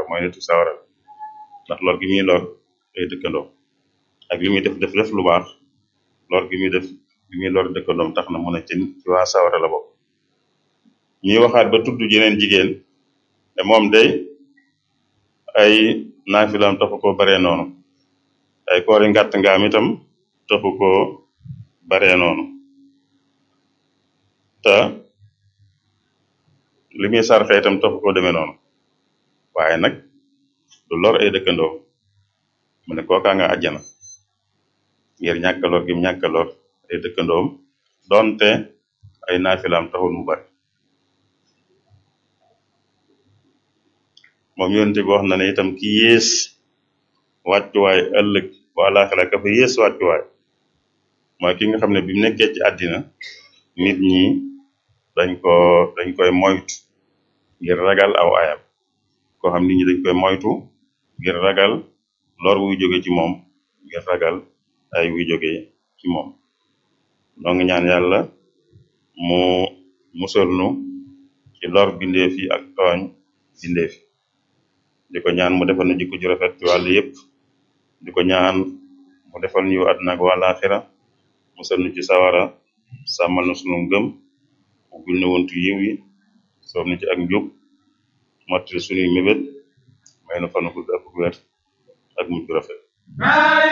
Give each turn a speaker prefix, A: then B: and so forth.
A: mooy nitu sawara ndax lor gi muy lor ay dëkkandoo ak li muy def def def lu baax lor gi muy def li muy lor dëkkandoom tax na mu ne ci ci waa sawara la bokk ñuy waxaat ba tudd jeneen jigéen ne moom day ay naafilaam taxu ko baree noonu ay koori ngàtt ngaam itam taxu ko baree noonu te li muy sarxe itam taxu ko demee noonu waaye nag du lor ay dëkkandoo mu ne kookaa nga àjjana ngir ñàkk lor gi mu ñàkk lor ay dëkkandoom donte ay naafilaam taxul mu bari moom yonte bi wax na ne itam ki yées wàccuwaay ëllëg bu àllaaxira ka fa yées wàccuwaay mooy ki nga xam ne bi mu nekkee ci àddina nit ñi dañ ko dañ koy moytu ngir ragal aw ayam koo xam nit ñi dañ koy moytu ngir ragal lor wuy jóge ci moom ngir ragal ay wuy jóge ci moom noo ngi ñaan yàlla mu musal nu ci lor bindeef yi ak tooñ bindeef yi di ko ñaan mu defal nu jikko ju rafet ci wàll yépp di ko ñaan mu defal ñu àdduna ak wàllaaxira musal nu ci sawara sàmmal na sunu ngëm ubbil na wuntu yiw yi soob na ci ak njub mottali sunuy mébét may na fanu gudd ak wér ak mujj rafet